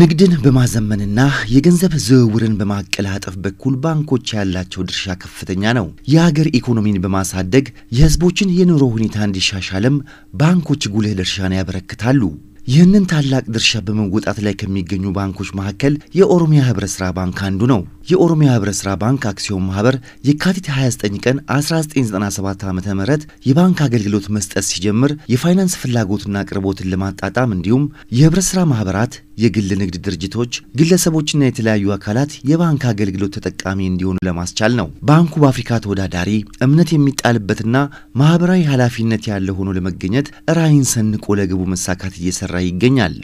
ንግድን በማዘመንና የገንዘብ ዝውውርን በማቀላጠፍ በኩል ባንኮች ያላቸው ድርሻ ከፍተኛ ነው። የሀገር ኢኮኖሚን በማሳደግ የሕዝቦችን የኑሮ ሁኔታ እንዲሻሻልም ባንኮች ጉልህ ድርሻን ያበረክታሉ። ይህንን ታላቅ ድርሻ በመወጣት ላይ ከሚገኙ ባንኮች መካከል የኦሮሚያ ህብረት ሥራ ባንክ አንዱ ነው። የኦሮሚያ ህብረት ሥራ ባንክ አክሲዮን ማህበር የካቲት 29 ቀን 1997 ዓ ም የባንክ አገልግሎት መስጠት ሲጀምር የፋይናንስ ፍላጎትና አቅርቦትን ለማጣጣም እንዲሁም የህብረት ሥራ ማህበራት፣ የግል ንግድ ድርጅቶች፣ ግለሰቦችና የተለያዩ አካላት የባንክ አገልግሎት ተጠቃሚ እንዲሆኑ ለማስቻል ነው። ባንኩ በአፍሪካ ተወዳዳሪ እምነት የሚጣልበትና ማህበራዊ ኃላፊነት ያለው ሆኖ ለመገኘት ራዕይን ሰንቆ ለግቡ መሳካት እየሰራ ይገኛል።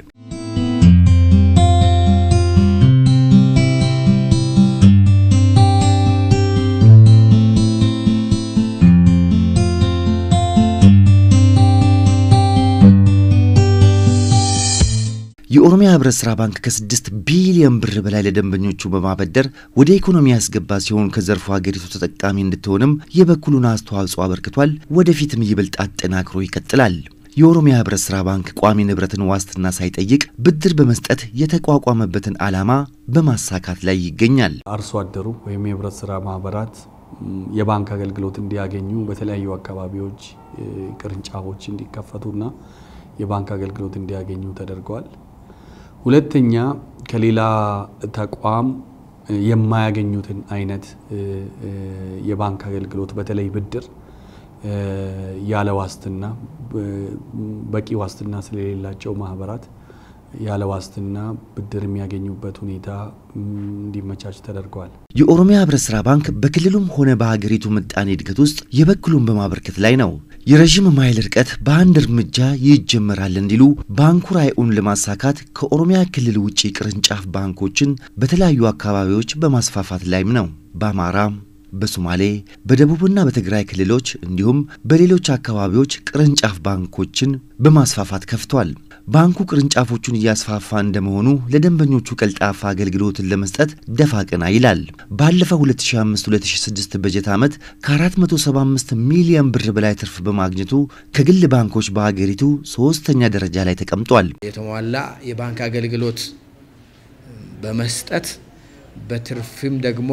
የኦሮሚያ ህብረት ሥራ ባንክ ከስድስት ቢሊዮን ብር በላይ ለደንበኞቹ በማበደር ወደ ኢኮኖሚ ያስገባ ሲሆን ከዘርፉ ሀገሪቱ ተጠቃሚ እንድትሆንም የበኩሉን አስተዋጽኦ አበርክቷል። ወደፊትም ይበልጥ አጠናክሮ ይቀጥላል። የኦሮሚያ ህብረት ሥራ ባንክ ቋሚ ንብረትን ዋስትና ሳይጠይቅ ብድር በመስጠት የተቋቋመበትን ዓላማ በማሳካት ላይ ይገኛል። አርሶ አደሩ ወይም የህብረት ሥራ ማህበራት የባንክ አገልግሎት እንዲያገኙ በተለያዩ አካባቢዎች ቅርንጫፎች እንዲከፈቱና የባንክ አገልግሎት እንዲያገኙ ተደርገዋል። ሁለተኛ ከሌላ ተቋም የማያገኙትን አይነት የባንክ አገልግሎት በተለይ ብድር ያለ ዋስትና በቂ ዋስትና ስለሌላቸው ማህበራት ያለ ዋስትና ብድር የሚያገኙበት ሁኔታ እንዲመቻች ተደርገዋል። የኦሮሚያ ህብረት ሥራ ባንክ በክልሉም ሆነ በሀገሪቱ ምጣኔ እድገት ውስጥ የበኩሉን በማበርከት ላይ ነው። የረዥም ማይል ርቀት በአንድ እርምጃ ይጀመራል እንዲሉ ባንኩ ራዕዩን ለማሳካት ከኦሮሚያ ክልል ውጭ ቅርንጫፍ ባንኮችን በተለያዩ አካባቢዎች በማስፋፋት ላይም ነው። በአማራ በሶማሌ በደቡብና በትግራይ ክልሎች እንዲሁም በሌሎች አካባቢዎች ቅርንጫፍ ባንኮችን በማስፋፋት ከፍቷል። ባንኩ ቅርንጫፎቹን እያስፋፋ እንደመሆኑ ለደንበኞቹ ቀልጣፋ አገልግሎትን ለመስጠት ደፋ ቀና ይላል። ባለፈው 2005-2006 በጀት ዓመት ከ475 ሚሊዮን ብር በላይ ትርፍ በማግኘቱ ከግል ባንኮች በሀገሪቱ ሶስተኛ ደረጃ ላይ ተቀምጧል። የተሟላ የባንክ አገልግሎት በመስጠት በትርፍም ደግሞ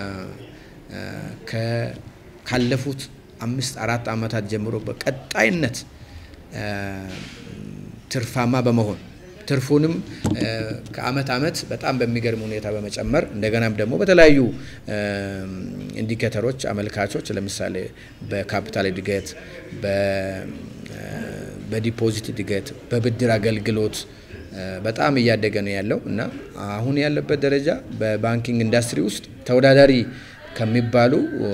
ካለፉት አምስት አራት ዓመታት ጀምሮ በቀጣይነት ትርፋማ በመሆን ትርፉንም ከአመት አመት በጣም በሚገርም ሁኔታ በመጨመር እንደገናም ደግሞ በተለያዩ ኢንዲኬተሮች አመልካቾች ለምሳሌ በካፒታል እድገት፣ በዲፖዚት እድገት፣ በብድር አገልግሎት በጣም እያደገ ነው ያለው እና አሁን ያለበት ደረጃ በባንኪንግ ኢንዱስትሪ ውስጥ ተወዳዳሪ ከሚባሉ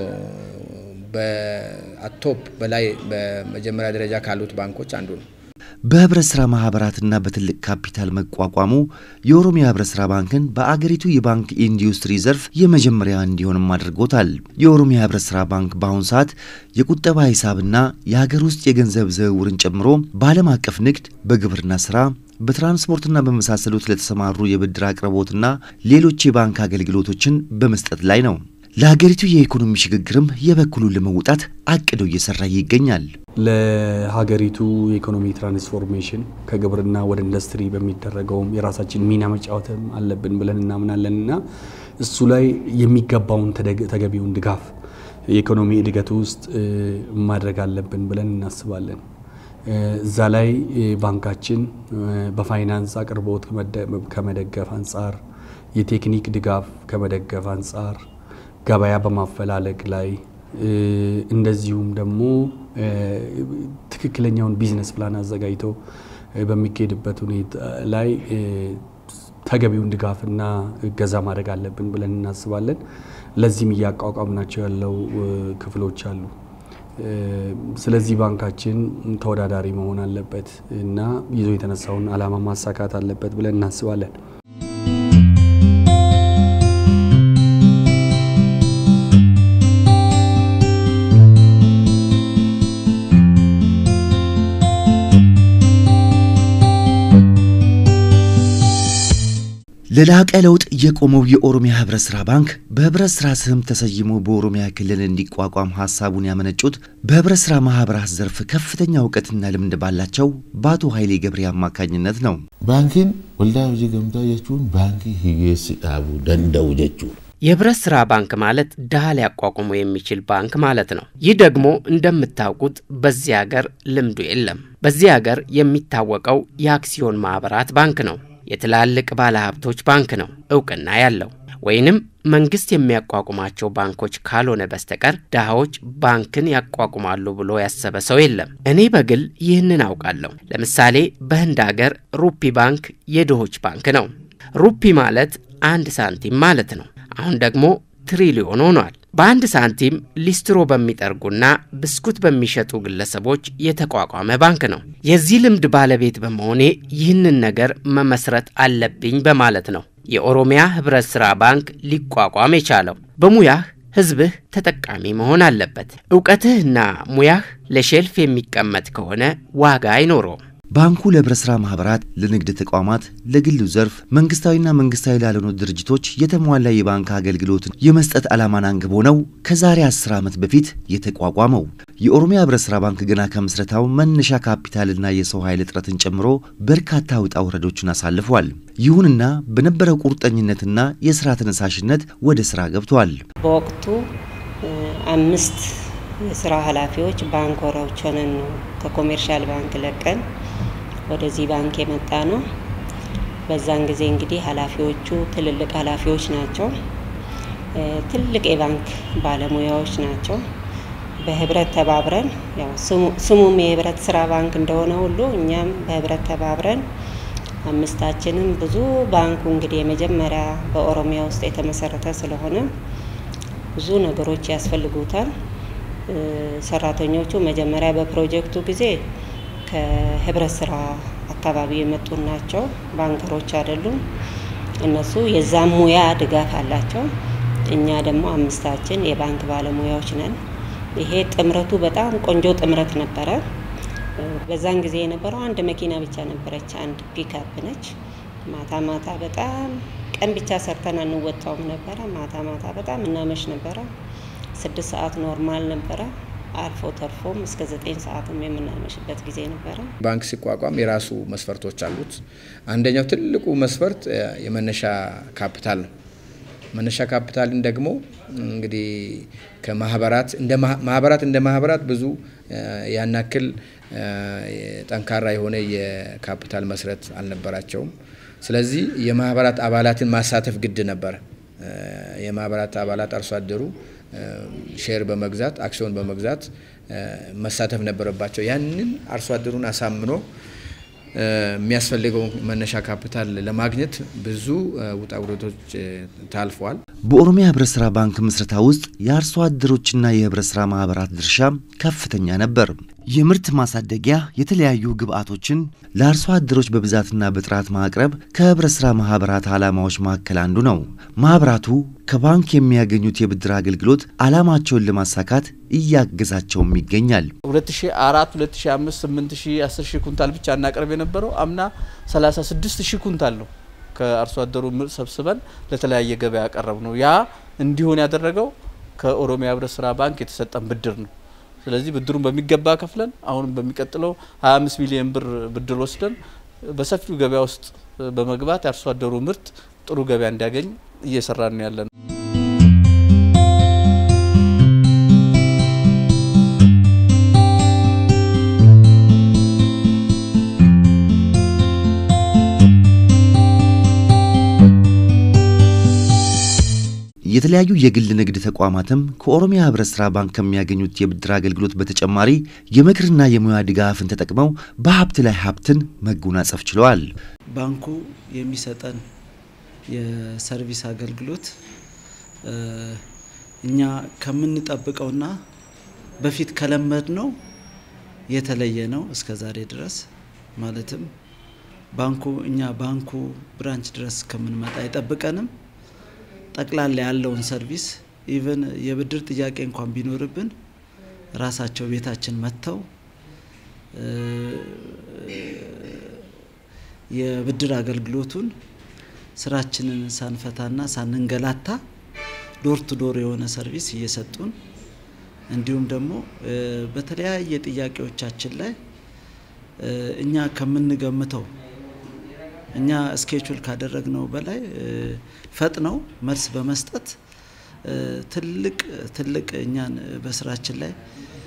በቶፕ በላይ በመጀመሪያ ደረጃ ካሉት ባንኮች አንዱ ነው። በህብረት ሥራ ማህበራትና በትልቅ ካፒታል መቋቋሙ የኦሮሚያ ህብረት ሥራ ባንክን በአገሪቱ የባንክ ኢንዱስትሪ ዘርፍ የመጀመሪያ እንዲሆንም አድርጎታል። የኦሮሚያ ህብረት ሥራ ባንክ በአሁኑ ሰዓት የቁጠባ ሂሳብና የሀገር ውስጥ የገንዘብ ዝውውርን ጨምሮ በዓለም አቀፍ ንግድ፣ በግብርና ስራ በትራንስፖርትና በመሳሰሉት ለተሰማሩ የብድር አቅርቦትና ሌሎች የባንክ አገልግሎቶችን በመስጠት ላይ ነው። ለሀገሪቱ የኢኮኖሚ ሽግግርም የበኩሉን ለመውጣት አቅዶ እየሰራ ይገኛል። ለሀገሪቱ የኢኮኖሚ ትራንስፎርሜሽን ከግብርና ወደ ኢንዱስትሪ በሚደረገውም የራሳችን ሚና መጫወትም አለብን ብለን እናምናለን እና እሱ ላይ የሚገባውን ተገቢውን ድጋፍ የኢኮኖሚ እድገቱ ውስጥ ማድረግ አለብን ብለን እናስባለን። እዛ ላይ ባንካችን በፋይናንስ አቅርቦት ከመደገፍ አንጻር፣ የቴክኒክ ድጋፍ ከመደገፍ አንጻር፣ ገበያ በማፈላለግ ላይ እንደዚሁም ደግሞ ትክክለኛውን ቢዝነስ ፕላን አዘጋጅቶ በሚካሄድበት ሁኔታ ላይ ተገቢውን ድጋፍና እገዛ ማድረግ አለብን ብለን እናስባለን። ለዚህም እያቋቋምናቸው ያለው ክፍሎች አሉ። ስለዚህ ባንካችን ተወዳዳሪ መሆን አለበት እና ይዞ የተነሳውን ዓላማ ማሳካት አለበት ብለን እናስባለን። ለላቀ ለውጥ የቆመው የኦሮሚያ ህብረት ስራ ባንክ በህብረት ስራ ስም ተሰይሞ በኦሮሚያ ክልል እንዲቋቋም ሀሳቡን ያመነጩት በህብረት ስራ ማህበራት ዘርፍ ከፍተኛ እውቀትና ልምድ ባላቸው በአቶ ኃይሌ ገብሬ አማካኝነት ነው። ባንኪን ወልዳ ሆጂ ገምታ ጀቹን ባንኪ ሂጌስ ዳቡ ደንደው ጀቹ የህብረት ስራ ባንክ ማለት ድሃ ሊያቋቁሙ የሚችል ባንክ ማለት ነው። ይህ ደግሞ እንደምታውቁት በዚህ ሀገር ልምዱ የለም። በዚህ ሀገር የሚታወቀው የአክሲዮን ማህበራት ባንክ ነው። የትላልቅ ባለሀብቶች ባንክ ነው እውቅና ያለው ወይንም መንግስት የሚያቋቁማቸው ባንኮች ካልሆነ በስተቀር ድሃዎች ባንክን ያቋቁማሉ ብሎ ያሰበ ሰው የለም። እኔ በግል ይህንን አውቃለሁ። ለምሳሌ በህንድ ሀገር ሩፒ ባንክ የድሆች ባንክ ነው። ሩፒ ማለት አንድ ሳንቲም ማለት ነው። አሁን ደግሞ ትሪሊዮን ሆኗል። በአንድ ሳንቲም ሊስትሮ በሚጠርጉና ብስኩት በሚሸጡ ግለሰቦች የተቋቋመ ባንክ ነው። የዚህ ልምድ ባለቤት በመሆኔ ይህንን ነገር መመስረት አለብኝ በማለት ነው የኦሮሚያ ህብረት ሥራ ባንክ ሊቋቋም የቻለው። በሙያህ ህዝብህ ተጠቃሚ መሆን አለበት። እውቀትህና ሙያህ ለሼልፍ የሚቀመጥ ከሆነ ዋጋ አይኖረውም። ባንኩ ለህብረት ሥራ ማህበራት፣ ለንግድ ተቋማት፣ ለግሉ ዘርፍ መንግስታዊና መንግስታዊ ላልሆኑ ድርጅቶች የተሟላ የባንክ አገልግሎትን የመስጠት ዓላማን አንግቦ ነው ከዛሬ 10 ዓመት በፊት የተቋቋመው። የኦሮሚያ ህብረት ሥራ ባንክ ገና ከምስረታው መነሻ ካፒታልና የሰው ኃይል እጥረትን ጨምሮ በርካታ ውጣ ውረዶችን አሳልፏል። ይሁንና በነበረው ቁርጠኝነትና የስራ ተነሳሽነት ወደ ስራ ገብቷል። በወቅቱ አምስት የስራ ኃላፊዎች ባንኮሮች ሆነን ነው ከኮሜርሻል ባንክ ለቀን ወደዚህ ባንክ የመጣ ነው። በዛን ጊዜ እንግዲህ ኃላፊዎቹ ትልልቅ ኃላፊዎች ናቸው። ትልቅ የባንክ ባለሙያዎች ናቸው። በህብረት ተባብረን ያው ስሙም የህብረት ስራ ባንክ እንደሆነ ሁሉ እኛም በህብረት ተባብረን አምስታችንም ብዙ ባንኩ እንግዲህ የመጀመሪያ በኦሮሚያ ውስጥ የተመሰረተ ስለሆነ ብዙ ነገሮች ያስፈልጉታል። ሰራተኞቹ መጀመሪያ በፕሮጀክቱ ጊዜ ከህብረት ስራ አካባቢ የመጡ ናቸው። ባንከሮች አይደሉም። እነሱ የዛም ሙያ ድጋፍ አላቸው። እኛ ደግሞ አምስታችን የባንክ ባለሙያዎች ነን። ይሄ ጥምረቱ በጣም ቆንጆ ጥምረት ነበረ። በዛን ጊዜ የነበረው አንድ መኪና ብቻ ነበረች፣ አንድ ፒክአፕ ነች። ማታ ማታ በጣም ቀን ብቻ ሰርተን አንወጣውም ነበረ። ማታ ማታ በጣም እናመሽ ነበረ። ስድስት ሰዓት ኖርማል ነበረ። አልፎ ተርፎም እስከ ዘጠኝ ሰዓትም የምናመሽበት ጊዜ ነበረ። ባንክ ሲቋቋም የራሱ መስፈርቶች አሉት። አንደኛው ትልቁ መስፈርት የመነሻ ካፒታል ነው። መነሻ ካፒታልን ደግሞ እንግዲህ ከማህበራት እንደ ማህበራት እንደ ማህበራት ብዙ ያናክል ጠንካራ የሆነ የካፒታል መስረት አልነበራቸውም። ስለዚህ የማህበራት አባላትን ማሳተፍ ግድ ነበረ። የማህበራት አባላት አርሶ አደሩ ሼር በመግዛት አክሲዮን በመግዛት መሳተፍ ነበረባቸው። ያንን አርሶ አደሩን አሳምኖ የሚያስፈልገው መነሻ ካፒታል ለማግኘት ብዙ ውጣ ውረዶች ታልፈዋል። በኦሮሚያ ህብረት ስራ ባንክ ምስረታ ውስጥ የአርሶ አደሮችና የህብረት ስራ ማህበራት ድርሻ ከፍተኛ ነበር። የምርት ማሳደጊያ የተለያዩ ግብዓቶችን ለአርሶ አደሮች በብዛትና በጥራት ማቅረብ ከህብረት ስራ ማህበራት ዓላማዎች መካከል አንዱ ነው። ማህበራቱ ከባንክ የሚያገኙት የብድር አገልግሎት ዓላማቸውን ለማሳካት እያገዛቸውም ይገኛል። 2004 2005 8000 10000 ኩንታል ብቻ እናቀርብ የነበረው አምና 36000 ኩንታል ነው ከአርሶ አደሩ ምርት ሰብስበን ለተለያየ ገበያ ያቀረብ ነው። ያ እንዲሆን ያደረገው ከኦሮሚያ ህብረት ስራ ባንክ የተሰጠን ብድር ነው። ስለዚህ ብድሩን በሚገባ ከፍለን አሁንም በሚቀጥለው 25 ሚሊዮን ብር ብድር ወስደን በሰፊው ገበያ ውስጥ በመግባት የአርሶ አደሩ ምርት ጥሩ ገበያ እንዲያገኝ እየሰራን ያለ ነው። የተለያዩ የግል ንግድ ተቋማትም ከኦሮሚያ ህብረት ስራ ባንክ ከሚያገኙት የብድር አገልግሎት በተጨማሪ የምክርና የሙያ ድጋፍን ተጠቅመው በሀብት ላይ ሀብትን መጎናጸፍ ችለዋል። ባንኩ የሚሰጠን የሰርቪስ አገልግሎት እኛ ከምንጠብቀውና በፊት ከለመድ ነው የተለየ ነው። እስከ ዛሬ ድረስ ማለትም ባንኩ እኛ ባንኩ ብራንች ድረስ ከምንመጣ አይጠብቀንም። ጠቅላላ ያለውን ሰርቪስ ኢቨን የብድር ጥያቄ እንኳን ቢኖርብን ራሳቸው ቤታችን መጥተው የብድር አገልግሎቱን ስራችንን ሳንፈታና ሳንንገላታ ዶር ቱ ዶር የሆነ ሰርቪስ እየሰጡን እንዲሁም ደግሞ በተለያየ ጥያቄዎቻችን ላይ እኛ ከምንገምተው እኛ ስኬቹል ካደረግነው በላይ ፈጥነው መልስ በመስጠት ትልቅ ትልቅ እኛን በስራችን ላይ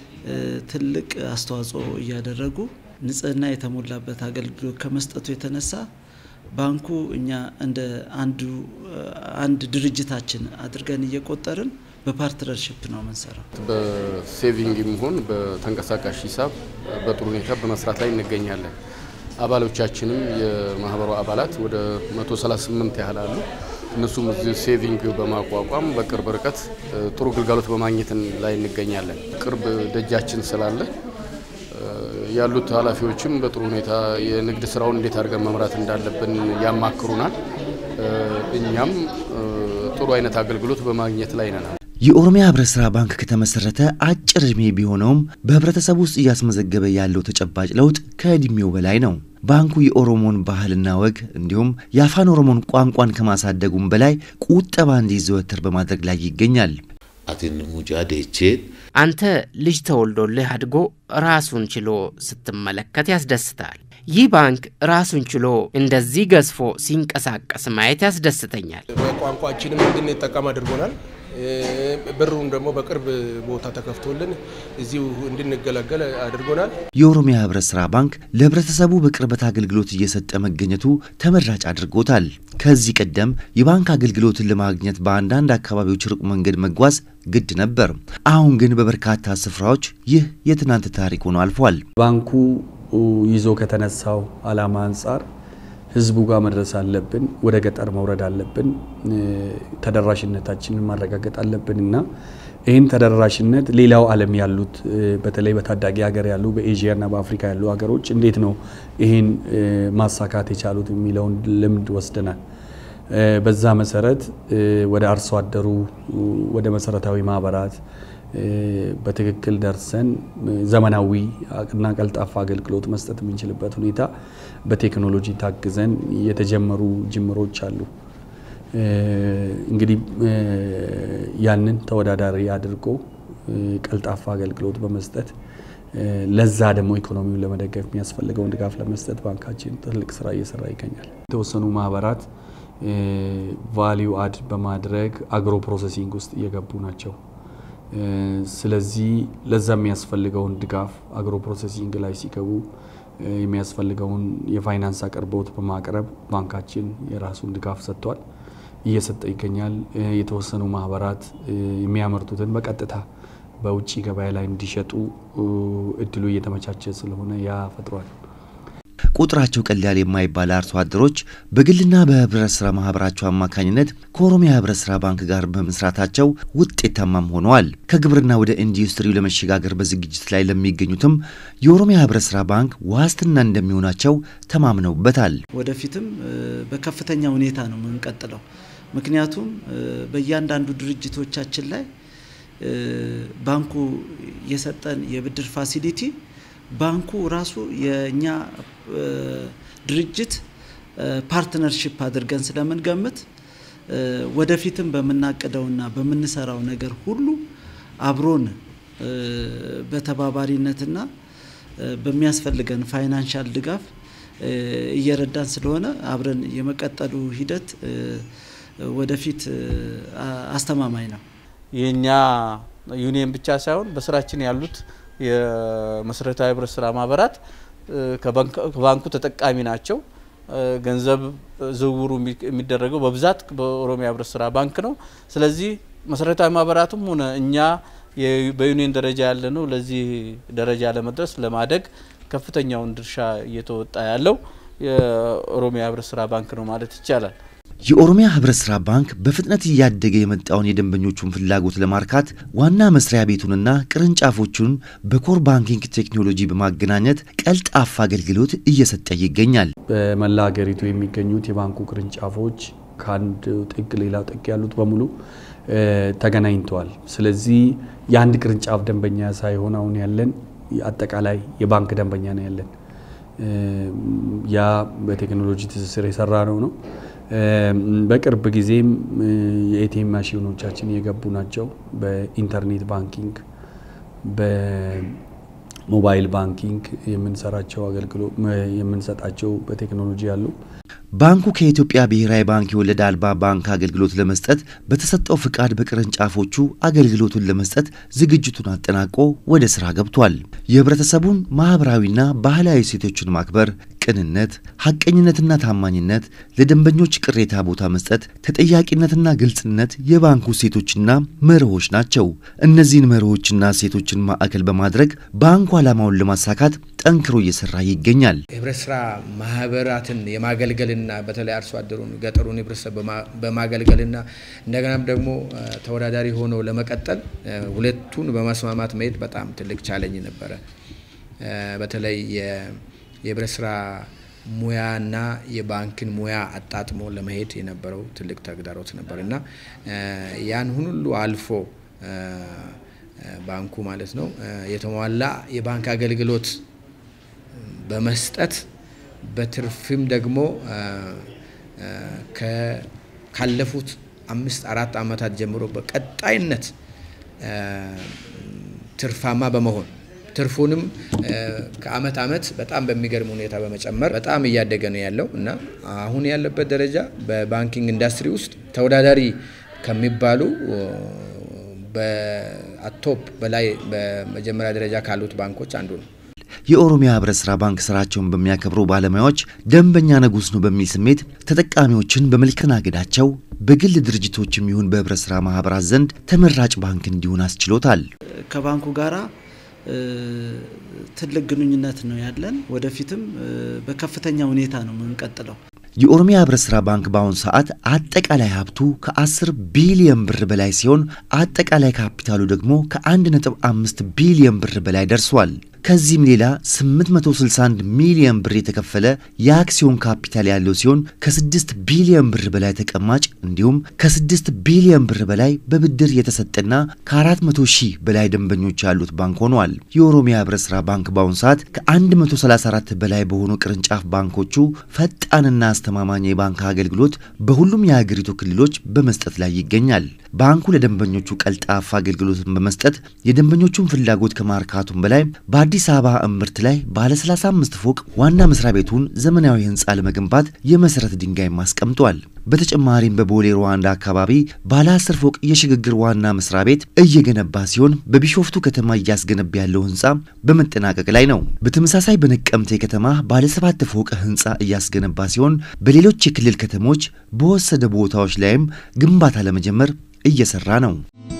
ትልቅ አስተዋጽኦ እያደረጉ ንጽህና የተሞላበት አገልግሎት ከመስጠቱ የተነሳ ባንኩ እኛ እንደ አንዱ አንድ ድርጅታችን አድርገን እየቆጠርን በፓርትነርሽፕ ነው የምንሰራው። በሴቪንግም ሆን በተንቀሳቃሽ ሂሳብ በጥሩ ሁኔታ በመስራት ላይ እንገኛለን። አባሎቻችንም የማህበሩ አባላት ወደ 138 ያህል አሉ። እነሱም እዚህ ሴቪንግ በማቋቋም በቅርብ ርቀት ጥሩ ግልጋሎት በማግኘት ላይ እንገኛለን። ቅርብ ደጃችን ስላለ ያሉት ኃላፊዎችም በጥሩ ሁኔታ የንግድ ስራውን እንዴት አድርገን መምራት እንዳለብን ያማክሩናል። እኛም ጥሩ አይነት አገልግሎት በማግኘት ላይ ነን። የኦሮሚያ ህብረት ስራ ባንክ ከተመሰረተ አጭር ዕድሜ ቢሆነውም በህብረተሰቡ ውስጥ እያስመዘገበ ያለው ተጨባጭ ለውጥ ከዕድሜው በላይ ነው። ባንኩ የኦሮሞን ባህልና ወግ እንዲሁም የአፋን ኦሮሞን ቋንቋን ከማሳደጉም በላይ ቁጠባ እንዲዘወተር በማድረግ ላይ ይገኛል። አቲን ሙጫ ዴቼን አንተ ልጅ ተወልዶልህ አድጎ ራሱን ችሎ ስትመለከት ያስደስታል። ይህ ባንክ ራሱን ችሎ እንደዚህ ገዝፎ ሲንቀሳቀስ ማየት ያስደስተኛል። በቋንቋችንም እንድንጠቀም አድርጎናል። ብሩን ደግሞ በቅርብ ቦታ ተከፍቶልን እዚሁ እንድንገለገል አድርጎናል። የኦሮሚያ ህብረት ስራ ባንክ ለህብረተሰቡ በቅርበት አገልግሎት እየሰጠ መገኘቱ ተመራጭ አድርጎታል። ከዚህ ቀደም የባንክ አገልግሎትን ለማግኘት በአንዳንድ አካባቢዎች ሩቅ መንገድ መጓዝ ግድ ነበር። አሁን ግን በበርካታ ስፍራዎች ይህ የትናንት ታሪክ ሆኖ አልፏል። ባንኩ ይዞ ከተነሳው ዓላማ አንጻር ህዝቡ ጋር መድረስ አለብን። ወደ ገጠር መውረድ አለብን። ተደራሽነታችንን ማረጋገጥ አለብን እና ይህን ተደራሽነት ሌላው ዓለም ያሉት በተለይ በታዳጊ ሀገር ያሉ በኤዥያና በአፍሪካ ያሉ ሀገሮች እንዴት ነው ይህን ማሳካት የቻሉት የሚለውን ልምድ ወስደናል። በዛ መሰረት ወደ አርሶ አደሩ ወደ መሰረታዊ ማህበራት በትክክል ደርሰን ዘመናዊ እና ቀልጣፋ አገልግሎት መስጠት የምንችልበት ሁኔታ በቴክኖሎጂ ታግዘን የተጀመሩ ጅምሮች አሉ። እንግዲህ ያንን ተወዳዳሪ አድርጎ ቀልጣፋ አገልግሎት በመስጠት ለዛ ደግሞ ኢኮኖሚውን ለመደገፍ የሚያስፈልገውን ድጋፍ ለመስጠት ባንካችን ትልቅ ስራ እየሰራ ይገኛል። የተወሰኑ ማህበራት ቫሊዩ አድ በማድረግ አግሮ ፕሮሰሲንግ ውስጥ እየገቡ ናቸው። ስለዚህ ለዛ የሚያስፈልገውን ድጋፍ አግሮ ፕሮሰሲንግ ላይ ሲገቡ የሚያስፈልገውን የፋይናንስ አቅርቦት በማቅረብ ባንካችን የራሱን ድጋፍ ሰጥቷል፣ እየሰጠ ይገኛል። የተወሰኑ ማህበራት የሚያመርቱትን በቀጥታ በውጭ ገበያ ላይ እንዲሸጡ እድሉ እየተመቻቸ ስለሆነ ያ ፈጥሯል። ቁጥራቸው ቀላል የማይባል አርሶ አደሮች በግልና በህብረት ስራ ማህበራቸው አማካኝነት ከኦሮሚያ ህብረት ስራ ባንክ ጋር በመስራታቸው ውጤታማም ሆነዋል። ከግብርና ወደ ኢንዱስትሪው ለመሸጋገር በዝግጅት ላይ ለሚገኙትም የኦሮሚያ ህብረት ስራ ባንክ ዋስትና እንደሚሆናቸው ተማምነውበታል። ወደፊትም በከፍተኛ ሁኔታ ነው የምንቀጥለው። ምክንያቱም በእያንዳንዱ ድርጅቶቻችን ላይ ባንኩ የሰጠን የብድር ፋሲሊቲ ባንኩ ራሱ የእኛ ድርጅት ፓርትነርሽፕ አድርገን ስለምንገምት ወደፊትም በምናቅደውና በምንሰራው ነገር ሁሉ አብሮን በተባባሪነትና በሚያስፈልገን ፋይናንሻል ድጋፍ እየረዳን ስለሆነ አብረን የመቀጠሉ ሂደት ወደፊት አስተማማኝ ነው። የእኛ ዩኒየን ብቻ ሳይሆን በስራችን ያሉት የመሰረታዊ ህብረት ስራ ማህበራት ከባንኩ ተጠቃሚ ናቸው። ገንዘብ ዝውውሩ የሚደረገው በብዛት በኦሮሚያ ህብረት ስራ ባንክ ነው። ስለዚህ መሰረታዊ ማህበራቱም ሆነ እኛ በዩኒየን ደረጃ ያለ ነው ለዚህ ደረጃ ለመድረስ ለማደግ ከፍተኛውን ድርሻ እየተወጣ ያለው የኦሮሚያ ህብረት ስራ ባንክ ነው ማለት ይቻላል። የኦሮሚያ ህብረት ስራ ባንክ በፍጥነት እያደገ የመጣውን የደንበኞቹን ፍላጎት ለማርካት ዋና መስሪያ ቤቱንና ቅርንጫፎቹን በኮር ባንኪንግ ቴክኖሎጂ በማገናኘት ቀልጣፋ አገልግሎት እየሰጠ ይገኛል። በመላ ሀገሪቱ የሚገኙት የባንኩ ቅርንጫፎች ከአንድ ጥግ ሌላ ጥግ ያሉት በሙሉ ተገናኝተዋል። ስለዚህ የአንድ ቅርንጫፍ ደንበኛ ሳይሆን አሁን ያለን አጠቃላይ የባንክ ደንበኛ ነው ያለን። ያ በቴክኖሎጂ ትስስር የሰራ ነው ነው በቅርብ ጊዜም የኤቲኤም ማሽኖቻችን የገቡ ናቸው። በኢንተርኔት ባንኪንግ፣ በሞባይል ባንኪንግ የምንሰራቸው አገልግሎት የምንሰጣቸው በቴክኖሎጂ አሉ። ባንኩ ከኢትዮጵያ ብሔራዊ ባንክ የወለድ አልባ ባንክ አገልግሎት ለመስጠት በተሰጠው ፍቃድ በቅርንጫፎቹ አገልግሎቱን ለመስጠት ዝግጅቱን አጠናቆ ወደ ስራ ገብቷል። የህብረተሰቡን ማህበራዊና ባህላዊ እሴቶችን ማክበር፣ ቅንነት፣ ሐቀኝነትና ታማኝነት፣ ለደንበኞች ቅሬታ ቦታ መስጠት፣ ተጠያቂነትና ግልጽነት የባንኩ እሴቶችና መርሆች ናቸው። እነዚህን መርሆችና እሴቶችን ማዕከል በማድረግ ባንኩ ዓላማውን ለማሳካት ጠንክሮ እየሰራ ይገኛል። የህብረት ስራ ማህበራትን የማገልገልና በተለይ አርሶ አደሩን ገጠሩን ህብረተሰብ በማገልገልና እንደገናም ደግሞ ተወዳዳሪ ሆኖ ለመቀጠል ሁለቱን በማስማማት መሄድ በጣም ትልቅ ቻለኝ ነበረ። በተለይ የህብረት ስራ ሙያና የባንክን ሙያ አጣጥሞ ለመሄድ የነበረው ትልቅ ተግዳሮት ነበር እና ያን ሁሉ አልፎ ባንኩ ማለት ነው የተሟላ የባንክ አገልግሎት በመስጠት በትርፍም ደግሞ ካለፉት አምስት አራት ዓመታት ጀምሮ በቀጣይነት ትርፋማ በመሆን ትርፉንም ከአመት አመት በጣም በሚገርም ሁኔታ በመጨመር በጣም እያደገ ነው ያለው እና አሁን ያለበት ደረጃ በባንኪንግ ኢንዱስትሪ ውስጥ ተወዳዳሪ ከሚባሉ በቶፕ በላይ በመጀመሪያ ደረጃ ካሉት ባንኮች አንዱ ነው። የኦሮሚያ ህብረት ስራ ባንክ ስራቸውን በሚያከብሩ ባለሙያዎች ደንበኛ ንጉስ ነው በሚል ስሜት ተጠቃሚዎችን በመልከናገዳቸው በግል ድርጅቶችም ይሁን በህብረት ስራ ማህበራት ዘንድ ተመራጭ ባንክ እንዲሆን አስችሎታል። ከባንኩ ጋራ ትልቅ ግንኙነት ነው ያለን። ወደፊትም በከፍተኛ ሁኔታ ነው የምንቀጥለው። የኦሮሚያ ህብረት ስራ ባንክ በአሁኑ ሰዓት አጠቃላይ ሀብቱ ከ10 ቢሊዮን ብር በላይ ሲሆን አጠቃላይ ካፒታሉ ደግሞ ከ1.5 ቢሊዮን ብር በላይ ደርሷል። ከዚህም ሌላ 861 ሚሊዮን ብር የተከፈለ የአክሲዮን ካፒታል ያለው ሲሆን ከ6 ቢሊዮን ብር በላይ ተቀማጭ እንዲሁም ከ6 ቢሊዮን ብር በላይ በብድር የተሰጠና ከ400 ሺህ በላይ ደንበኞች ያሉት ባንክ ሆኗል። የኦሮሚያ ህብረት ስራ ባንክ በአሁኑ ሰዓት ከ134 በላይ በሆኑ ቅርንጫፍ ባንኮቹ ፈጣንና አስተማማኝ የባንክ አገልግሎት በሁሉም የሀገሪቱ ክልሎች በመስጠት ላይ ይገኛል። ባንኩ ለደንበኞቹ ቀልጣፋ አገልግሎትን በመስጠት የደንበኞቹን ፍላጎት ከማርካቱም በላይ በአዲስ አበባ እምብርት ላይ ባለ 35 ፎቅ ዋና መስሪያ ቤቱን ዘመናዊ ህንፃ ለመገንባት የመሰረት ድንጋይ አስቀምጧል። በተጨማሪም በቦሌ ሩዋንዳ አካባቢ ባለ 10 ፎቅ የሽግግር ዋና መስሪያ ቤት እየገነባ ሲሆን በቢሾፍቱ ከተማ እያስገነባ ያለው ህንፃ በመጠናቀቅ ላይ ነው። በተመሳሳይ በነቀምቴ ከተማ ባለ 7 ፎቅ ህንፃ እያስገነባ ሲሆን በሌሎች የክልል ከተሞች በወሰደ ቦታዎች ላይም ግንባታ ለመጀመር እየሰራ ነው።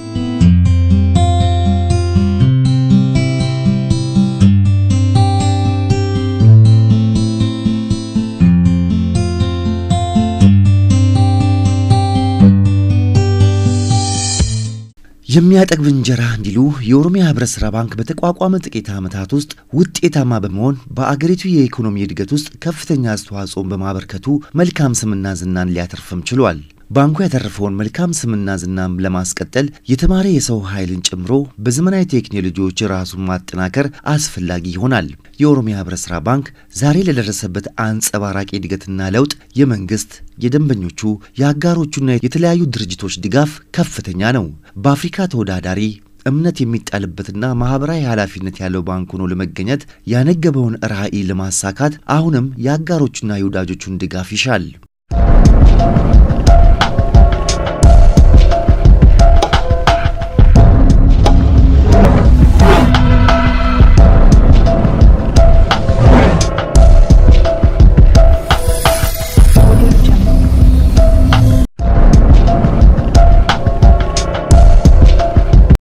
የሚያጠግብ እንጀራ እንዲሉ የኦሮሚያ ህብረት ስራ ባንክ በተቋቋመ ጥቂት ዓመታት ውስጥ ውጤታማ በመሆን በአገሪቱ የኢኮኖሚ እድገት ውስጥ ከፍተኛ አስተዋጽኦን በማበርከቱ መልካም ስምና ዝናን ሊያተርፍም ችሏል። ባንኩ ያተረፈውን መልካም ስምና ዝናም ለማስቀጠል የተማረ የሰው ኃይልን ጨምሮ በዘመናዊ ቴክኖሎጂዎች ራሱን ማጠናከር አስፈላጊ ይሆናል። የኦሮሚያ ህብረት ስራ ባንክ ዛሬ ለደረሰበት አንጸባራቂ እድገትና ለውጥ የመንግስት፣ የደንበኞቹ፣ የአጋሮቹና የተለያዩ ድርጅቶች ድጋፍ ከፍተኛ ነው። በአፍሪካ ተወዳዳሪ እምነት የሚጣልበትና ማህበራዊ ኃላፊነት ያለው ባንክ ሆኖ ለመገኘት ያነገበውን ራዕይ ለማሳካት አሁንም የአጋሮቹና የወዳጆቹን ድጋፍ ይሻል።